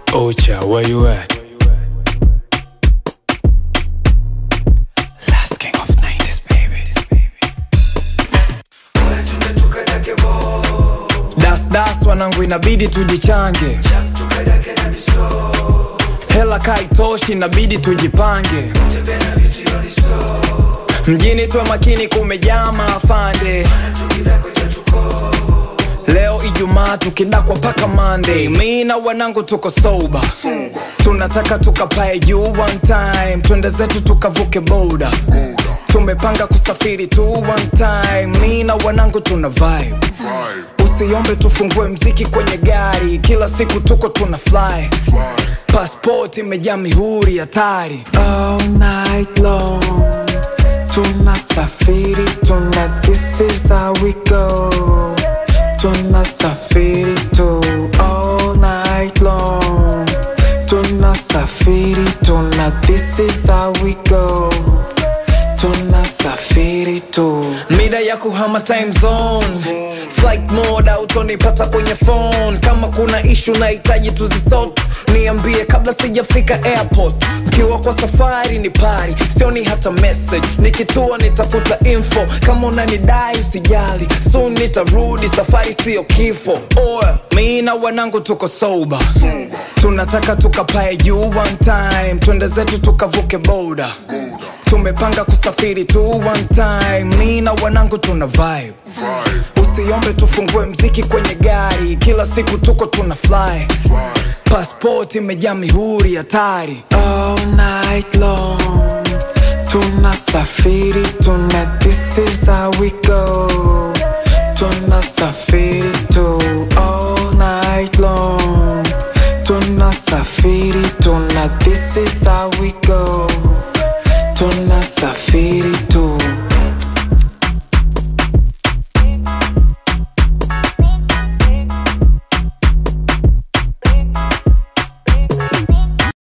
Ocha, where you at? Last king of 90s, baby. Das das wanangu, inabidi tujichange, hela kaitoshi, inabidi tujipange. Mjini tuwe makini, kumejaa maafande. Leo Ijumaa tukidakwa mpaka Monday, mi na wanangu tuko soba, tunataka tukapae juu one time, twende zetu tukavuke boda. Tumepanga kusafiri tu one time, mi na wanangu tuna vibe. Usiombe tufungue mziki kwenye gari, kila siku tuko tuna fly. Passport imejaa mihuri hatari. all night long tunasafiri tuna this is how we go tunasafiri tu all night long tunasafiri tuna this is how we go tunasafiri tu mida ya kuhama time zone flight mode autonipata kwenye phone kama kuna ishu nahitaji tuzisot niambie kabla sijafika airport mkiwa kwa safari ni pari sioni hata message nikitua nitafuta info kama unanidai usijali soon nitarudi safari siyo kifo oya mi na wanangu tuko soba tunataka tukapae juu one time twende zetu tukavuke boda tumepanga kusafiri tu one time mi na wanangu tuna vibe usiombe tufungue mziki kwenye gari kila siku tuko tuna fly passport imejaa mihuri hatari all night long tunasafiri tuna this is how we go tunasafiri tu all night long tunasafiri tuna this is